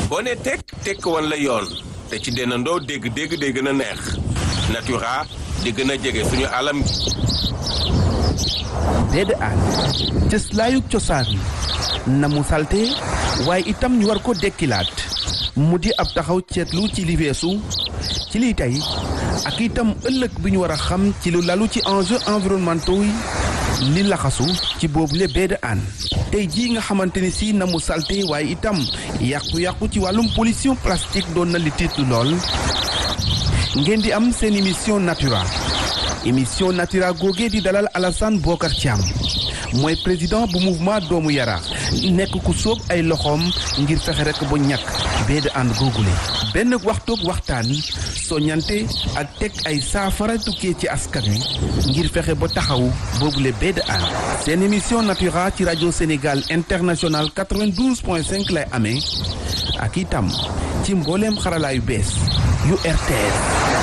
boo ne tekk tekk wan la yoon te ci dendandoo dégg dégg day gën a neex natura di gën a jege suñu alam gi déedé aan cëslaayug cosaan na mu salte waaye itam ñu war ko dekkilaat mu di ab taxaw ceetlu ci li weesu ci lii tey ak itam ëllëg bi ñu war a xam ci lu lalu ci enjeux environnementaux yi li laxasu ci boobule baie de Hann tey jii nga xamante ni si na mu salte waaye itam yàqu-yàqu ci wàllum pollution plastique doon na li tiitlu lool ngeen di am seen émission Natura émission Natura googee di dalal Alassane Bokar Thiam mooy président bu mouvement doomu yara nekk ku sóob ay loxoom ngir fexe rek ba ñàkk baie de Hann googule benn waxtoog waxtaan soññante ak teg ay saafara tukkee ci askan wi ngir fexe ba taxaw boobule baie de Hann seen émission Natura ci rajo Sénégal international 92.5 lay amee ak itam ci mbooleem xarala yu bees yu RTS.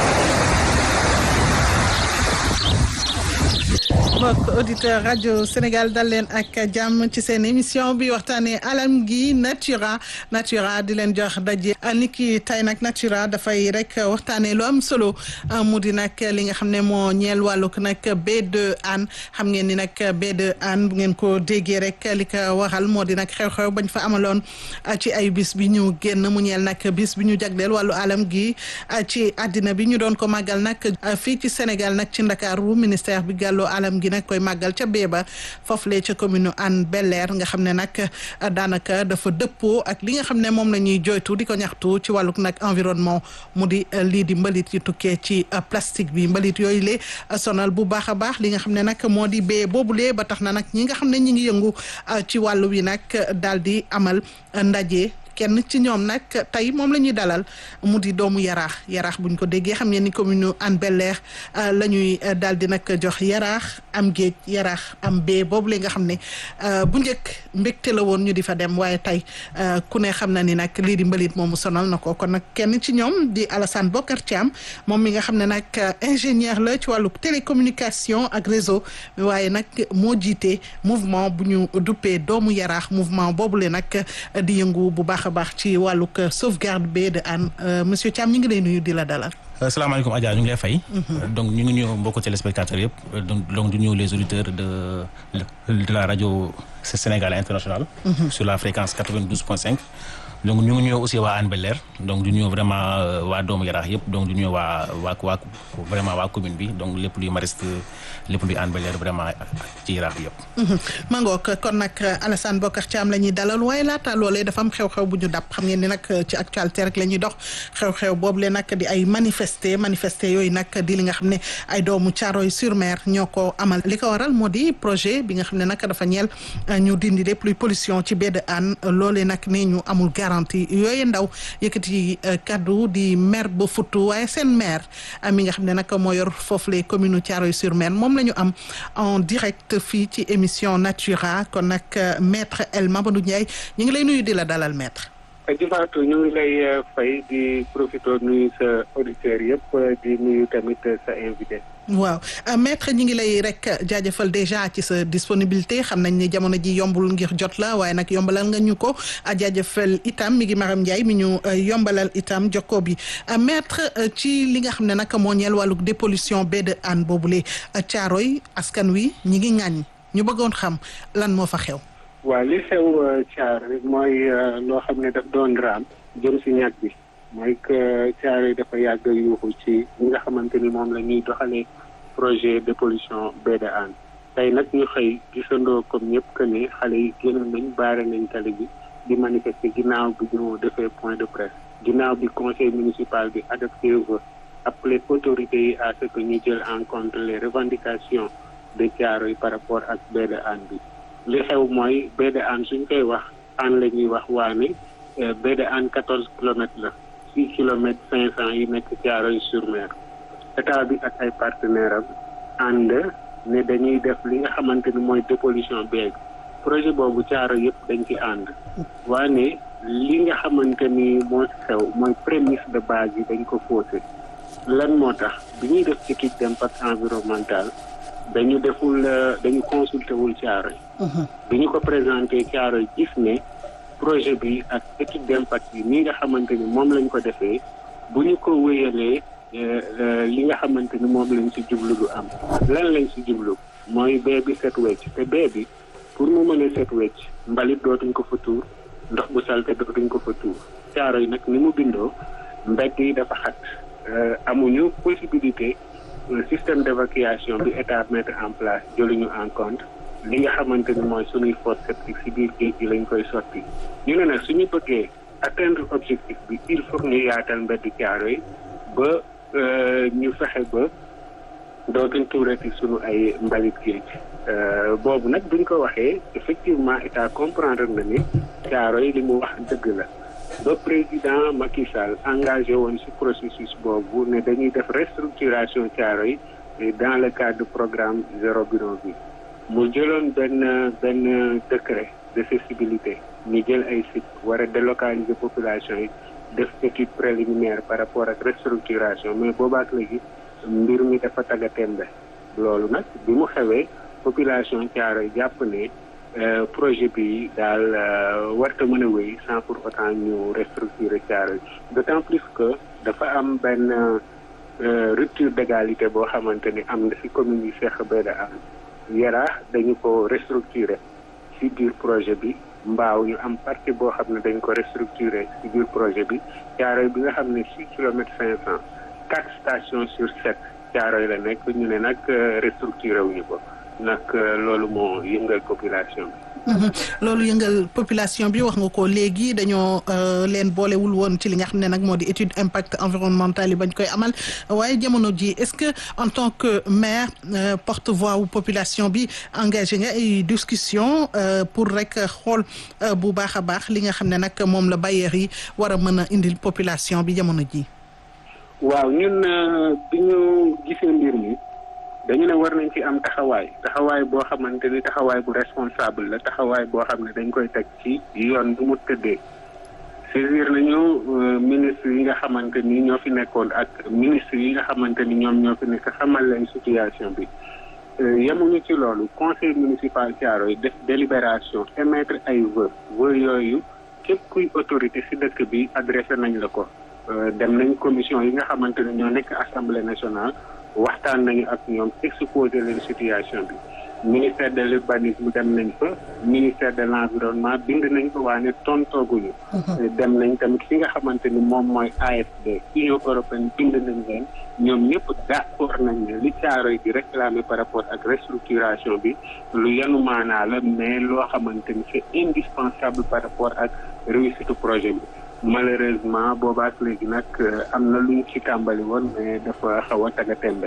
mbokk auditeur rajo Sénégal dal leen ak jàmm ci seen émission bi waxtaanee alam gi natura natura di leen jox daje ni ki tey nag natura dafay rek waxtaanee lu am solo mu di nag li nga xam ne moo ñeel wàllug nag baie de Hann xam ngeen ni nag baie de Hann bu ngeen ko déggee rek li ko waral moo di nag xew-xew bañ fa amaloon ci ay bis bi ñu génn mu ñeel nag bis bi ñu jagleel wàllu alam gi ci àddina bi ñu doon ko màggal nag fii ci Sénégal nag ci Ndakaaru ministère bi gàlloo alam gi nag koy màggal ca Béba foofu lee ca commune Hann Bel-Air nga xam ne nag daanaka dafa dëppoo ak li nga xam ne moom la ñuy joytu di ko ñaxtu ci wàlluk nag environnement mu di lii di mbalit yi tukkee ci plastique bi mbalit yooyu lee sonal bu baax a baax li nga xam ne nag moo di bee boobulee ba tax na nag ñi nga xam ne ñi ngi yëngu ci wàllu wi nag daal di amal ndaje kenn ci ñoom nag tey moom la ñuy dalal mu di doomu yaraax yaraax buñ ko déggee xam ngeen ni commune Hann Bel-Air la ñuy daal di nag jox yaraax am géej yaraax am bee boobu la nga xam ne bu njëkk mbégte la woon ñu di fa dem waaye tey ku ne xam na ni nag lii di mbalit moomu sonal na ko kon nag kenn ci ñoom di Alassane Bokar Thiam moom mi nga xam ne nag ingénieur la ci wàllu télécommunication ak réseau waaye nag moo jiite mouvement bu ñu duppee doomu yaraax mouvement boobu la nag di yëngu bu baax a baax ci wàllug sauvegarde baie de Hann monsieur Thiam ñu ngi lay nuyu di la dalal. salaamaaleykum Adja ñu ngi lay fay. donc ñu ngi ñëw mbokku téléspectateurs yëpp donc du ñëw les auditeurs de de la rajo Sénégal international. sur la fréquence 92.5. donc ñu ngi ñëw aussi waa Hann Bel-Air donc du ñëw vraiment waa doomu yaraax yëpp donc du ñëw waa waa waa vraiment waa commune bi donc lépp luy mariste lépp luy Hann Bel-Air vraiment ci yaraax bi yëpp. mangook kon nag Alassane Bokar Thiam la ñuy dalal waaye laata loolee dafa am xew-xew bu ñu dab xam ngeen ni nag ci actualité rek la ñuy dox xew-xew boobu le nag di ay manifester manifester yooyu nag di li nga xam ne ay doomu Thiaroye sur Mer ñoo ko amal li ko waral moo di projet bi nga xam ne nag dafa ñeel ñu dindi lépp luy pollution ci baie de Hann loolee nag ne ñu amul garantie yooyu ndaw yëkkati kaddu di maire ba futtu waaye seen maire mi nga xam ne nag moo yor foofu les communes Thiaroye sur Mer moom la ñu am en direct fii ci émission Natura kon nag maître El Mamadou Ndiaye ñu ngi lay nuyu di la dalal maître. di Fatou ñu ngi lay fay di profité nuyu sa auditeurs yëpp di nuyu tamit sa invité. waaw maître ñi ngi lay rek jaajëfal déjà ci sa disponibilité xam nañ ni jamono ji yombul ngir jot la waaye nag yombalal nga ñu ko jaajëfal itam mi ngi Maram Ndiaye mi ñu yombalal itam jokko bi maître ci li nga xam ne nag moo ñeel wàllu dépollution baie de Hann boobule Thiaroye askan wi ñi ngi ŋàññ ñu bëggoon xam lan moo fa xew. waaw li xew Thiaroye mooy loo xam ne daf doon raam jëm si ñàkk bi. mooy que Thiaroye dafa yàgg yuuxu ci ñi nga xamante ni moom la ñuy doxalee projet de pollution baie de Hann tey nag ñu xëy gisandoo comme ñëpp que ni xale yi génn nañ baare nañ tali bi di manifester ginnaaw bi ñu defee point de presse ginnaaw bi conseil municipal bi adopté va appelé autorités yi à ce que ñu jël en compte les revendications de Thiaroye par rapport ak baie de Hann bi li xew mooy baie de Hann suñ koy wax Hann la ñuy wax waane baie de Hann quatorze kilomètres la six kilomètres cinq cent yi nekk Thiaroye sur Mer état bi ak ay partenaires am ànd ne dañuy def li nga xamante ni mooy dépollution beeg projet boobu Thiaroye yëpp dañ ci ànd waane li nga xamante ni moo xew mooy prémisse de base yi dañ ko faussé lan moo tax bi ñuy def étude d'impact environnemental dañu deful dañu consulté wul Thiaroye bi ñu ko présenté Thiaroye gis ne projet bi ak étude d'impact yi ni nga xamante ni moom lañ ko defee bu ñu ko wéyalee li nga xamante ni moom lañ ci jublu du am lan lañ ci jublu mooy bee bi set wecc te bee bi pour mu mën a set wecc mbalit dootuñ ko fa tuur ndox bu salte dootuñ ko fa tuur caaro yi nag ni mu bindoo mbedd yi dafa xat amuñu possibilité système d'évacuation bi état mettre en place jëluñu en compte li nga xamante ni mooy suñuy fosse septique ci biir géej gi lañ koy sotti ñu ne nag suñu bëggee atteindre objectif bi il faut ñu yaatal mbedd caaro yi ba ñu fexe ba dootuñ tuurati suñu ay mbalit géej boobu nag buñ ko waxee effectivement état comprendre na ni caaro yi li mu wax dëgg la ba président Macky Sall engagé woon ci processus boobu ne dañuy def restructuration caaro yi dans le cadre du programme zéro bidon bi mu jëloon benn benn décret d'accessibilité ñu jël ay sites war a délocaliser population yi def étude préliminaire par rapport ak restructuration mais boobaak léegi mbir mi dafa tagga tembe loolu nag bi mu xewee population Thiaroye jàpp ne projet bi daal warta mën a wéy sans pour autant ñu restructurer Thiaroye d'autant plus que dafa am benn rupture d'égalité boo xamante ni am na ci commune yi Cheikh Béda am Yaraax dañu ko restructurer ci biir projet bi mbaaw ñu am partie boo xam ne dañ ko restructurer ci biir projet bi Thiaroye bi nga xam ne six kilomètres cinq cent quatre stations sur sept Thiaroye la nekk ñu ne nag restructuré wuñu ko nag loolu moo yëngal population bi. loolu yëngal population bi wax nga ko léegi dañoo leen boolewul woon ci li nga xam ne nag moo di étude impact environnemental yi bañ koy amal waaye jamono ji est-ce que en tant que maire porte-voix wu population bi engagé nga ay discussion pour rek xool bu baax a baax li nga xam ne nag moom la bailleurs yi war a mën a indil population bi jamono ji waaw ñun bi ñu gisee mbir mi dañu ne war nañ ci am taxawaay taxawaay boo xamante ni taxawaay bu responsable la taxawaay boo xam ne dañ koy teg ci yoon bu mu tëddee saisir nañu ministre yi nga xamante ni ñoo fi nekkoon ak ministre yi nga xamante ni ñoom ñoo fi nekk xamal leen situation bi yemuñu ci loolu conseil municipal Thiaroye def délibération émettre ay vœux vœux yooyu képp kuy autorité ci dëkk bi adressé nañ la ko dem nañ commission yi nga xamante ne ñoo nekk assemblée nationale waxtaan nañu ak ñoom exposé leen situation bi ministère de l'urbanisme dem nañ fa ministère de l'environnement bind nañ ko waa ne tontooguñu dem nañ tamit fi nga xamante ni moom mooy AFD Union européenne bind nañ leen ñoom ñëpp d'accord nañ ne li Thiaroye di réclamer par rapport ak restructuration bi lu yanu maanaa la mais loo xamante ni c'est indispensable par rapport ak réussite projet bi malheureusement boobaak léegi nag am na luñ ci tàmbali woon mais dafa xaw a taga tembe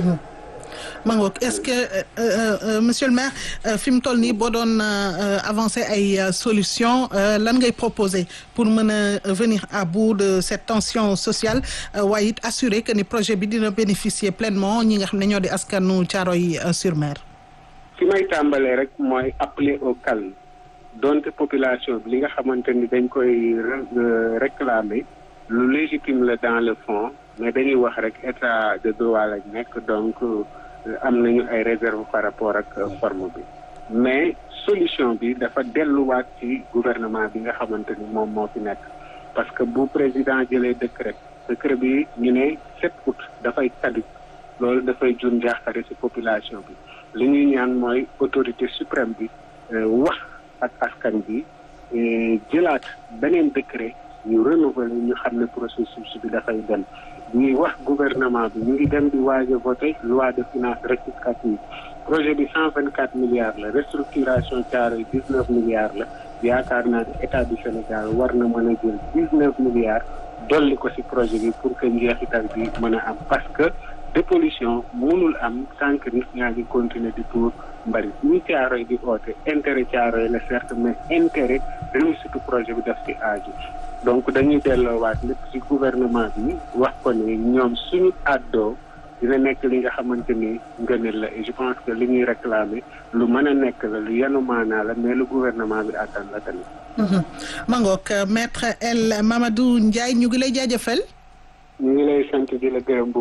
mangook est-ce que monsieur le maire fi mu toll nii boo doon avancer ay solutions lan ngay proposer pour mën a venir à bout de cette tension sociale waaye it assurer que ni projet bi dina bénéficier pleinement ñi nga xam ne ñoo di askanu Thiaroye-sur-Mer. fi may tàmbalee rek mooy appeler au calme. donte population bi li nga xamante ni dañ koy réclamer lu légitime la dans le fond mais dañuy wax rek état de droit lañ nekk donc am nañu ay réserve par rapport ak forme bi mais solution bi dafa delluwaat ci gouvernement bi nga xamante ni moom moo fi nekk parce que bu président jëlee décret décret bi ñu ne 7 août dafay caduc loolu dafay jur njaaxare ci population bi li ñuy ñaan mooy autorité suprême bi wax ak askan bi jëlaat beneen décret ñu renouveler ñu xam ne processus bi dafay dem ñuy wax gouvernement bi ñu ngi dem di waaj a voter loi de finances rectificative projet bi cent vingt quatre milliards la restructuration Thiaroye dix neuf milliards la yaakaar naa ne état du Sénégal war na mën a jël dix neuf milliards dolli ko ci projet bi pour que njeexital bi mën a am parce que dépollution mënul am tant que nit ñaa ngi continuer di tuur mbalit ñi Thiaroye di oote intérêt Thiaroye la certes mais intérêt réussite projet bi daf ci aaju donc dañuy delloowaat lépp ci gouvernement bi wax ko ni ñoom suñu àddoo dina nekk li nga xamante ni ngëneel la et je pense que li ñuy réclamer lu mën a nekk la lu yanu maanaa la mais lu gouvernement bi attan la tamit. Mangook maître El Mamadou Ndiaye ñu ngi lay jaajëfal. ñu ngi lay sant di la gërëm bu baax.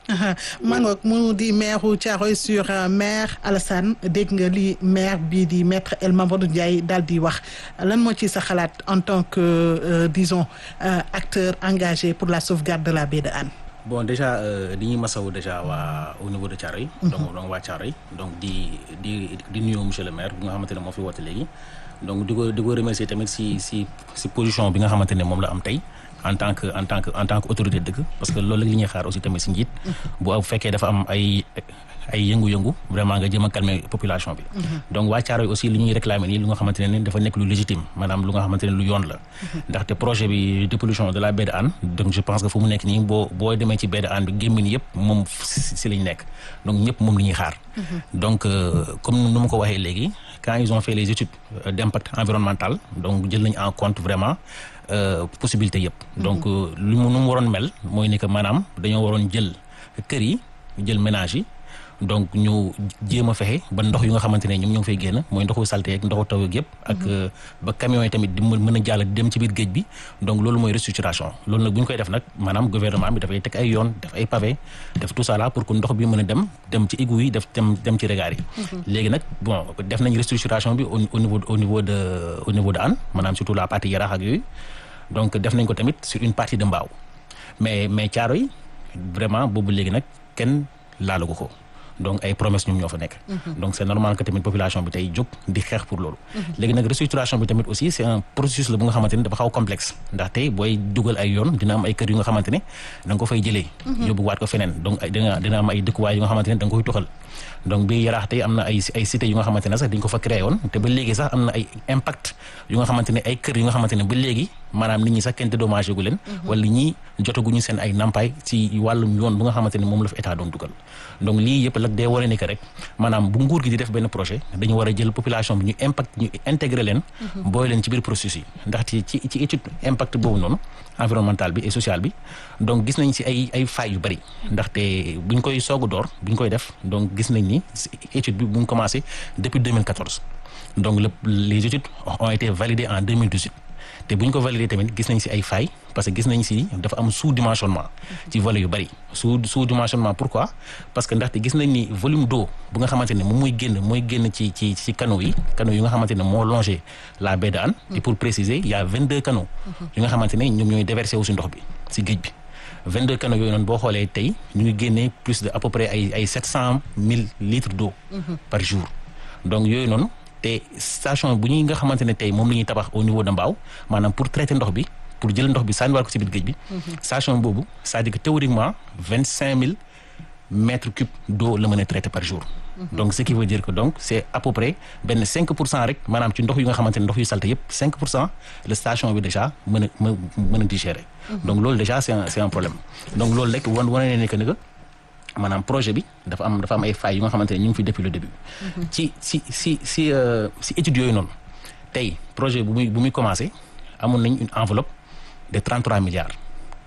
mangook mu di maire Thiaroye sur Mer Alassane dégg nga li maire bii di maître El Mamadou Ndiaye daal di wax lan moo ci sa xalaat en tant que euh, disons euh, acteur engagé pour la sauvegarde de la baie de Hann bon déjà di ñuy masawu déjà waa au niveau de Thiaroye donc donc waa Thiaroye donc di di di nuyu monsieur le maire bi nga xamante ne moo fi woote léegi donc di ko di ko remercier tamit si si si position bi nga xamante ne moom la am tey en tant que en tant que en tant que autorité dëkk parce que loolu li ñuy xaar aussi tamit si njiit bu fekkee dafa am ay ay yëngu-yëngu vraiment nga jëm a calmer population bi donc waa Thiaroye aussi li ñuy réclamer nii lu nga xamante ne dafa nekk lu légitime maanaam lu nga xamante ne lu yoon la ndaxte projet bi dépollution de la baie de Hann donc je pense que fu mu nekk nii boo boo demee ci baie de Hann bi gémmin yëpp moom si lañ nekk donc ñëpp moom li ñuy xaar donc comme nu ma ko waxee léegi quand ils ont fait les études d'impact environnemental donc jël nañ en compte vraiment possibilité yëpp donc lu mu nu mu waroon mel mooy ni que maanaam dañoo waroon jël kër yi jël ménage yi donc ñu jéem a fexe ba ndox yu nga xamante ne ñoom ñoo ngi fay génn mooy ndoxu salté ak ndoxu taw yëpp ak ba camions yi tamit di mën a jàll di dem ci biir géej bi donc loolu mooy restructuration loolu nag bu ñu koy def nag maanaam gouvernement bi dafay teg ay yoon def ay pavé def tout ça là pour que ndox bi mën a dem dem ci égout yi def dem dem ci regard yi léegi nag bon def nañ restructuration bi au niveau au niveau de au niveau de Hann maanaam surtout la partie Yaraax ak yooyu donc def nañ ko tamit sur une partie de Mbao mais mais Thiaroye vraiment boobu léegi nag kenn laalagu ko donc ay promesse ñoom ñoo fa nekk donc c'est normal que tamit population bi tey jóg di xeex pour loolu léegi nag restructuration bi tamit aussi c'est un processus la bu nga xamante ne dafa xaw complexe ndax tey booy dugal ay yoon dina am ay kër yu nga xamante ne da nga ko fay jëlee yóbbu waat ko feneen donc dina dina am ay dëkkuwaay yu nga xamante ne da nga koy toxal donc bi yaraax tey am na ay ay cités yu nga xamante ne sax dañ ko fa créé woon te ba léegi sax am na ay impact yu nga xamante ne ay kër yu nga xamante ne ba léegi maanaam nit ñi sax kenn dédommagé gu leen wala ñi jotaguñu seen ay nampaay ci wàllum yoon bu nga xamante ne moom la fa état doon dugal donc lii yëpp lag day wane ni que rek maanaam bu nguur gi di def benn projet dañu war a jël population bi ñu impact ñu intégré leen booy leen ci biir processus yi ndaxte ci ci étude impact boobu noonu environnemental bi et social bi donc gis nañ ci ay ay failles yu bari ndaxte buñ koy soog a door buñ koy def donc gis nañ ni étude bi bu ñu commencé depuis 2014 donc le les études ont été validées en 2018 te bu ñu ko valider tamit gis nañ ci ay failles parce que gis nañ ci dafa am sous dimensionnement ci volet yu bari sous sous dimensionnement pourquoi parce que ndaxte gis nañ ni volume d'eau bu nga xamante ne moom mooy génn mooy génn ci ci ci canaux yi canaux yu nga xamante ne moo longé la baie de Hann et pour préciser il y a 22 canaux yu nga xamante ne ñoom ñooy déverser wu ci ndox bi ci géej bi 22 canaux yooyu noonu boo xoolee tey ñu ngi génnee plus de à peu près ay ay 700 000 litres d'eau par jour donc yooyu noonu te station bu ñuy nga xamante ne tey moom la ñuy tabax au niveau de Mbao maanaam pour traiter ndox bi pour jël ndox bi sànniwaat ko ci biir géej bi station boobu c'est-à-dire que théoriquement vingt cinq mille mètres cubes d'eau la mën a traiter par jour donc ce qui veut dire que donc c'est à peu près benn cinq pour cent rek maanaam ci ndox yu nga xamante ne ndox yu salte yëpp cinq pour cent la station bi déjà mën a mën a digérer donc loolu déjà c'est un c'est un problème donc loolu rek wan wane ne que ne que maanaam projet bi dafa am dafa am ay failles yu nga xamante ne ñu ngi fi depuis le début. ci si si si si études yooyu noonu tey projet bu muy bu muy commencé amoon nañ une enveloppe de 33 milliards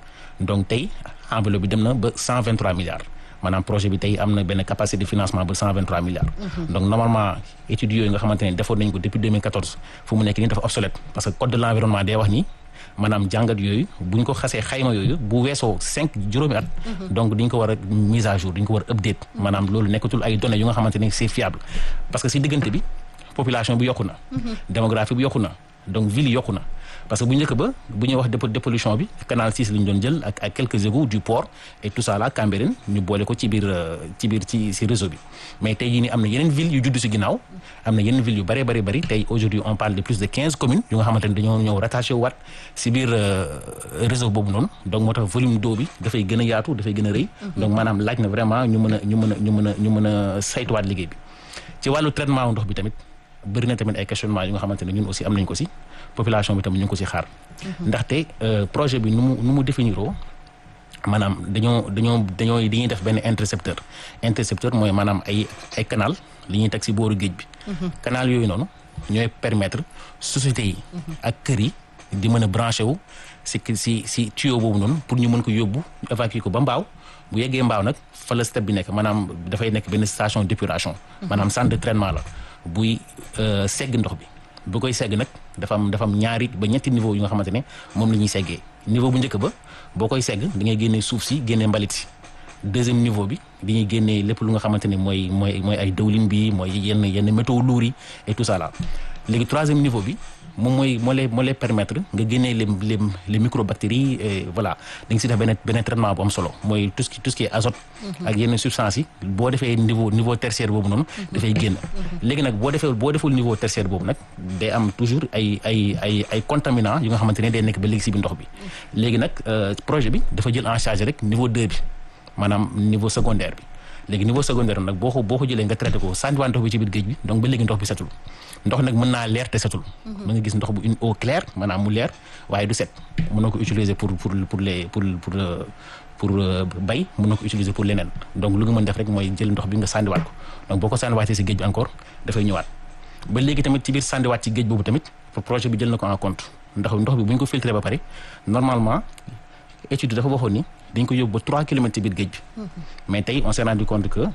donc tey enveloppe bi dem na ba 123 milliards maanaam projet bi tey am na benn capacité de financement ba 123 milliards. donc normalement études yooyu nga xamante ne defoon nañ ko depuis 2014 fu mu nekk nii dafa obsolète parce que code de l'environnement day wax ni. maanaam jàngat yooyu buñ ko xasee xayma yooyu bu weesoo cinq juróomi at donc diñ ko war a mise à jour diñ ko war a update maanaam loolu nekkatul ay données yu nga xamante ne c'est fiable parce que si diggante bi population bi yokku na démographie bi yokku na donc ville yokku na parce que bu njëkk ba bu ñuy wax dépollution bi canal 6 la ñu doon jël ak ak quelques égouts du port et tout ça là Cambérène ñu boole ko ci biir ci biir ci ci réseau bi mais tey jii nii am na yeneen ville yu judd ci ginnaaw am na yeneen ville yu bëree bëri bëri tey aujourd'hui on parle de plus de quinze communes yu nga xamante ne dañoo ñëw rattaché wu waat ci biir réseau boobu noonu donc moo tax volume d'eau bi dafay gën a yaatu dafay gën a rëy donc maanaam laaj na vraiment ñu mën a ñu mën a ñu mën a ñu mën a saytuwaat liggéey bi ci wàllu traitement wu ndox bi tamit bëri na tamit ay questionnement yu nga xamante ne ñun aussi am nañ ko ci population bi tamit ñu ngi ko ci xaar ndaxte projet bi nu mu nu mu définiroo maanaam dañoo dañoo dañoo dañuy def benn intercepteur intercepteur mooy maanaam ay ay canal li ñuy teg ci booru géej bi canal yooyu noonu ñooy permettre sociétés yi ak kër yi di mën a branché wu ci ci ci tuyau boobu noonu pour ñu mën ko yóbbu ñu évacuer ko ba mbaaw bu yeggee mbaaw nag fa la step bi nekk maanaam dafay nekk benn station d'épuration maanaam centre de traitement la buy segg ndox bi bu koy segg nag dafa am dafa am ñaari ba ñetti niveau yu nga xamante ne moom la ñuy seggee niveau bu njëkk ba boo koy segg da ngay génne suuf si génne mbalit si deuxième niveau bi dañuy génnee lépp lu nga xamante ne mooy mooy mooy ay dëwlin bi mooy yenn yenn métaux lourds yi et tout ça là léegi troisième niveau bi moom mooy moo lay moo lay permettre nga génnee les les les microbactéries et voilà da nga si def benn benn traitement bu am solo mooy tout ce qui tout ce qui est azote. ak yenn substances yi boo defee niveau niveau tertiaire boobu noonu. dafay génn. léegi nag boo defee boo deful niveau tertiaire boobu nag day am toujours ay ay ay ay contaminants yu nga xamante ne day nekk ba léegi si biir ndox bi. léegi nag projet bi dafa jël en charge rek niveau 2 bi maanaam niveau secondaire bi. léegi niveau secondaire nag boo ko boo ko jëlee nga traité ko sànniwaat ndox bi ci biir géej bi donc ba léegi ndox bi setul ndox nag mën naa leer te setul. mën nga gis ndox bu une eau claire maanaam mu leer waaye du set mën na ko utiliser pour pour pour les pour pour pour bay mën na ko utiliser pour leneen donc lu nga mën def rek mooy jël ndox bi nga sànniwaat ko donc boo ko sànniwaatee si géej bi encore dafay ñëwaat ba léegi tamit ci biir sànniwaat ci géej boobu tamit projet bi jël na ko en compte ndax ndox bi bu ñu ko filtré ba pare normalement étude dafa waxoon ni. dañ ko yóbbu ba trois kilomètres ci biir géej bi mais tey on s'est rendu compte que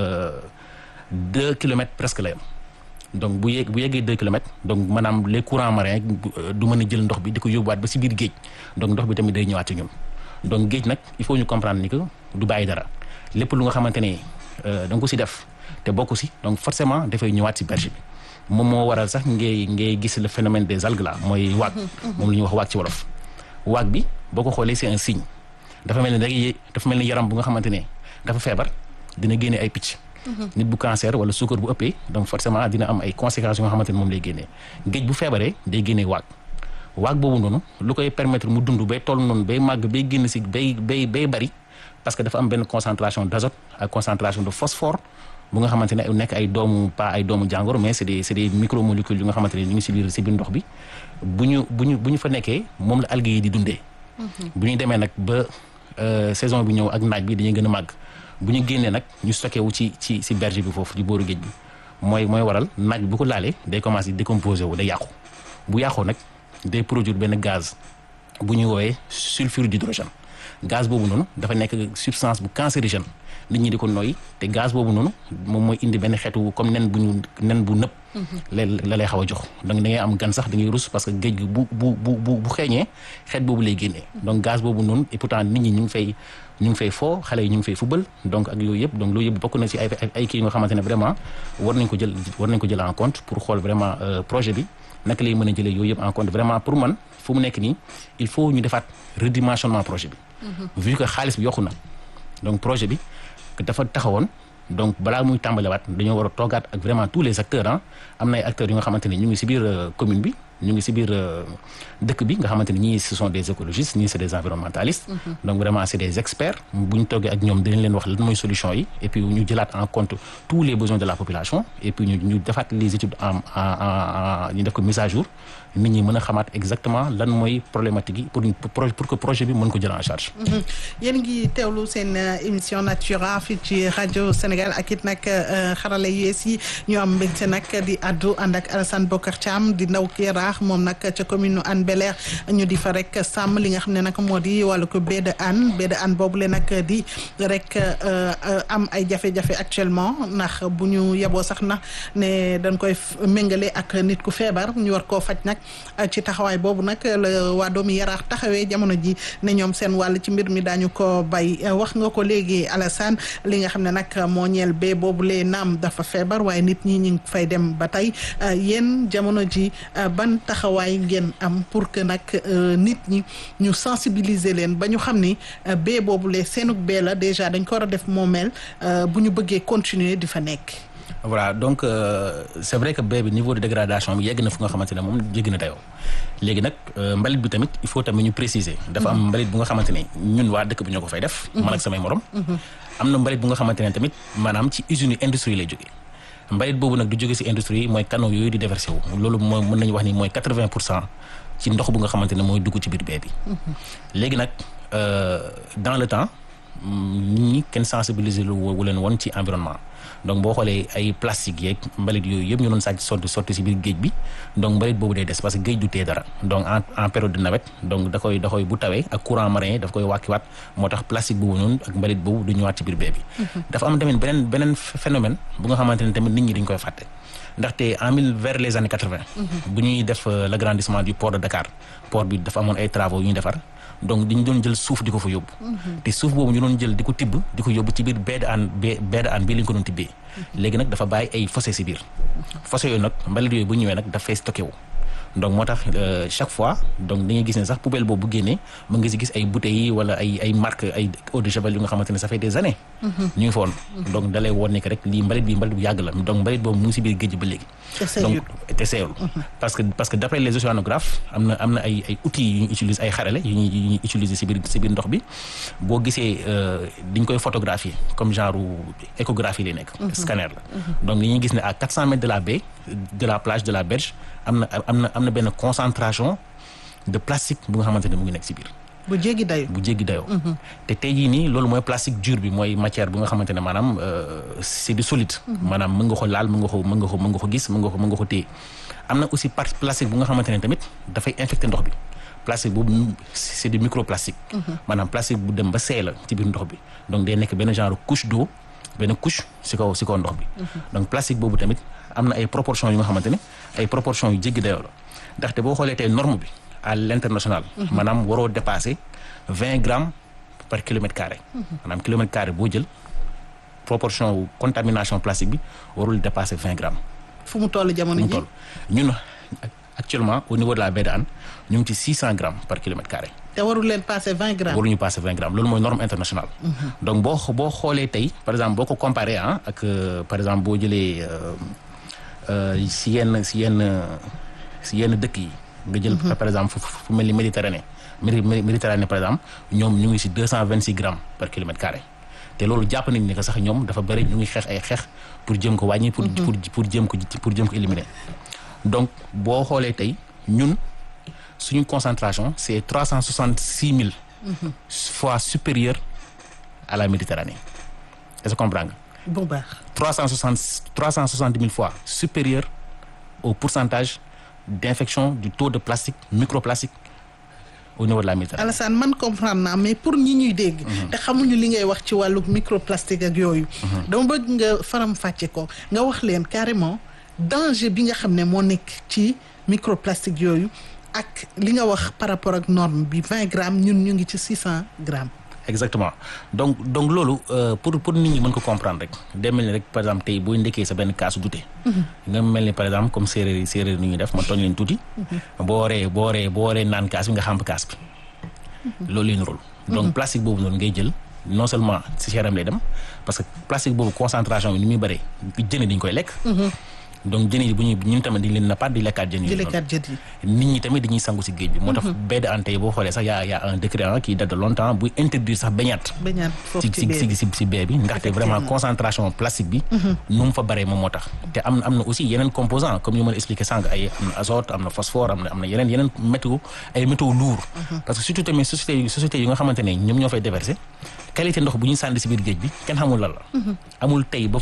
deux kilomètres presque la yam donc bu yegg bu yeggee deux kilomètres donc maanaam les courants marins du mën a jël ndox bi di ko yóbbuwaat ba si biir géej donc ndox bi tamit day ñëwaat ci ñun donc géej nag il faut ñu comprendre ni que du bàyyi dara lépp lu nga xamante ne da nga ko si def te bokk si donc forcément dafay ñëwaat si berge bi moom moo waral sax ngay ngay gis le phénomène des algues là mooy waag moom la ñuy wax waag ci wolof waag bi boo ko xoolee c'est un signe dafa mel ni rek dafa mel ni yaram bu nga xamante ne dafa feebar dina génne ay picc. nit bu cancer wala suukar bu ëppee donc forcément dina am ay conséquences yu nga xamante ne moom lay génnee géej bu feebaree day génnee waag waag boobu noonu lu koy permettre mu dund bay toll noonu bay màgg bay génn si bay bay bay bari parce que dafa am benn concentration d'azote ak concentration de phosphore bu nga xamante ne nekk ay doomu pas ay doomu jàngoro mais c'est des c'est des micromolécules yu nga xamante ne ñu ngi si biir si biir ndox bi bu ñu bu ñu bu ñu fa nekkee moom la algues yi di dundee. bu ñu demee nag ba. saison bi ñëw ak naaj bi dañuy gën a màgg bu ñu génnee nag ñu stocké wu ci ci ci berge bi foofu ci booru géej bi mooy mooy waral naaj bi bu ko laalee day commencé décomposé wu day yàqu bu yàqoo nag day produire benn gaz bu ñuy woowee sulfure d'hydrogène gaz boobu noonu dafa nekk substance bu cancérigène nit ñi di ko noyyi te gaz boobu noonu moom mooy indi benn xeetu comme nen bu ñu nen bu nëpp la la lay xaw a jox donc da ngay am gan sax da ngay rus parce que géej gi bu bu bu bu bu xeeñee xeet boobu lay génnee donc gaz boobu noonu et pourtant nit ñi ñu ngi fay ñu ngi fay foo xale yi ñu ngi fay fubal donc ak yooyu yëpp donc loolu yëpp bokk na ci ay ay kii nga xamante ne vraiment war nañ ko jël war nañ ko jël en compte pour xool vraiment projet bi naka lay mën a jëlee yooyu yëpp en compte vraiment pour man fu mu nekk nii il faut ñu defaat redimensionnement projet bi vu que xaalis bi yokku na donc projet bi dafa taxawoon donc balaa muy tàmbalewaat dañoo war a toogaat ak vraiment tous les acteurs ah am na ay acteurs yu nga xamante ne ñu ngi ci biir commune bi ñu ngi ci biir dëkk bi nga xamante ne ñii ce sont des écologistes ñii c'est des environnementalistes donc vraiment c'est des experts bu ñu toogee ak ñoom dinañ leen wax lan mooy solution yi et puis ñu jëlaat en compte tous les besoins de la population et puis ñu ñu defaat les études en en ñu def ko mise à jour nit ñi mën a xamaat exactement lan mooy problématique yi pour pour que projet bi mën ko jël en charge yéen ngi teewlu seen émission Natura fii ci rajo Sénégal ak it nag xarala yees yi ñu am mbégte nag di addu ànd ak Alassane Bokar Thiam di ndaw Yaraax moom nag ca commune Hann Bel-Air ñu di fa rek sàmm li nga xam ne nag moo di wàllu ko baie de Hann baie de Hann boobu le nag di rek am ay jafe-jafe actuellement ndax bu ñu yeboo sax na ne dañ koy méngale ak nit ku feebar ñu war koo faj nag ci taxawaay boobu nag la waa doomu Yaraax taxawee jamono ji ne ñoom seen wàll ci mbir mi daañu ko bay wax nga ko léegi Alassane li nga xam ne nag moo ñeel bee boobu lee naam dafa feebar waaye nit ñi ñu ngi fay dem ba tey yéen jamono ji ban taxawaay ngeen am pour que nag nit ñi ñu sensibiliser leen ba ñu xam ni bee boobu lee seenug bee la déjà dañ ko war a def moomeel bu ñu bëggee continuer di fa nekk. voilà donc euh, c'est vrai que bee bi niveau de dégradation bi yegg na fu nga xamante ne moom jéggi na dayoo léegi nag mbalit bi tamit il faut tamit ñu préciser. dafa am mbalit bu nga xamante ne ñun waa dëkk bi ñoo ko fay def. man ak samay morom. am na mbalit bu nga xamante ne tamit maanaam ci usines yi industrie lay jógee. mbalit boobu nag du jóge ci industrie yi mooy canaux yooyu di déversé wu loolu mooy mën nañu wax ni mooy quatre-vingt pour cent ci ndox bu nga xamante ne mooy dugg ci biir bee bi. léegi nag dans le temps nit ñi kenn sensibiliser lu wu leen woon ci environnement donc boo xoolee ay plastique yeeg mbalit yooyu yëpp ñu doon sàcc sotti sotti si biir géej bi donc mbalit boobu day des parce que géej du tee dara donc en en période de nawet donc da koy da koy bu tawee ak courant marin daf koy wàkkiwaat moo tax plastique boobu noonu ak mbalit boobu du ñëwaat ci biir bee bi dafa am tamit beneen beneen phénomène bu nga xamante ne tamit nit ñi dañ koy fàtte ndaxte en mille vers les années quatre vingt bu ñuy def l'agrandissement du port de Dakar port bi dafa amoon ay travaux yu ñu defar donc dañu doon jël suuf di ko fa yóbbu te suuf boobu ñu doon jël di ko tibb di ko yóbbu ci biir baie de Hann baie de Hann bii lañ ko doon tibbee léegi nag dafa bàyyi ay fossé si biir fossé yooyu nag mbalit yooyu bu ñëwee nag dafay stocké wu donc moo tax chaque fois donc dañuy gis ne sax poubelle boobu bu génnee mën nga si gis ay bouteilles yi wala ay ay marque ay eau de javel yu nga xamante ne ça fait des années ñu ngi foon donc dalay woon ne que rek lii mbalit bi mbalit bu yàgg la donc mbalit boobu mu ngi si biir géej ba léegi donc te seeyul parce que parce que d'après les océanographes am na am na ay ay outils yu ñu utilise ay xarale yu ñuy yu ñuy utiliser si biir si biir ndox bi boo gisee diñ koy photographier comme genre échographie lay nekk scanner la donc dañuy gis ne à quatre cents mètres de la baie de la plage de la berge am na am na am na benn concentration de plastique bu nga xamante ne mu ngi nekk si biir bu jéggi dayoo bu jéggi dayoo te tey jii nii loolu mooy plastique dur bi mooy matière bu nga xamante ne maanaam c'est du solide maanaam mën nga ko laal mën nga ko mën nga ko mën nga ko gis mën nga ko mën nga ko téye am na aussi part plastique bu nga xamante ne tamit dafay infecter ndox bi plastique boobu c'est du microplastique maanaam plastique bu dem ba seey la ci biir ndox bi donc day nekk benn genre couche d'eau benn couche si kaw si kaw ndox bi donc plastique boobu tamit am na ay proportions yu nga xamante ne ay proportions yu jéggi dayoo la ndaxte boo xoolee tey norme bi à l'international maanaam waroo dépasser vingt grammes par kilomètre carré maanaam kilomètre carré boo jël proportion wu contamination plastique bi warul dépasser vingt grammes fu mu toll jamono mu ji toll ñun actuellement au niveau de la baie de Hann ñu ngi ci six cent grammes par kilomètre carré te warul leen passer vingt grammes waruñu passer vingt grammes loolu mooy norme internationale donc boo boo xoolee tey par exemple boo ko comparé ah ak par exemple boo jëlee si yenn si yenn si yenn dëkk yi nga jël par exemple fu mel ni Méditerranée Méditerranée par exemple ñoom ñu ngi si deux cent vingt six grammes par kilomètre carré te loolu jàpp nañ ne que sax ñoom dafa bëri ñu ngi xeex ay xeex pour jëm ko wàññi pour pour pour jëm ko pour jëm ko éliminer donc boo xoolee tey ñun suñu concentration c'est trois cent soixante six mille fois supérieur à la Méditerranée est-ce que comprends nga bu baax trois cent soixante trois cent soixante mille fois supérieur au pourcentage d'infection du taux de plastique microplastique au niveau de la Méditerranée. Alassane man comprendre naa mais pour ñi ñuy dégg. te xamuñu li ngay wax ci wàllu microplastique ak yooyu. dama bëgg nga faram fàcce ko nga wax leen carrément danger bi nga xam ne moo nekk ci microplastique yooyu ak li nga wax par rapport ak norme bi vingt grammes ñun ñu ngi ci six cent grammes. exactement donc donc loolu pour pour nit ñi mën ko comprendre rek day mel ni rek par exemple tey booy ndekkee sa benn kaasu dute nga mel ni par exemple comme séeréer yi séeréer ni ñuy def ma tooñ leen tuuti boo waree boo waree boo waree naan kaas bi nga xamp kaas bi loolu leen rôle donc plastique boobu noonu ngay jël non seulement si yaram lay dem parce que plastique boobu concentration bi ni muy bëree jëne dañ koy lekk donc jën yi bu ñuy ñun tamit dañ leen nappaat di lekkaat jën yi di lekkaat jën yi nit ñi tamit dañuy sangu si géej bi moo tax baie de Hann tey boo xoolee sax yaa yaa un décret ah qui date de longtemps buy interdire sax bañaat bañaat foofu ci ci ci ci baie bi ndaxte vraiment concentration plastique bi nu mu fa baree moom moo tax te am am na aussi yeneen composants comme yu mën a expliqué sànq ay am na azote am na phosphore am na am na yeneen yeneen métaux ay métaux lourds parce que surtout tamit société société yi nga xamante ne ñoom ñoo fay déverser qualité ndox bu ñuy sànni si biir géej bi kenn xamul lan la amul tey ba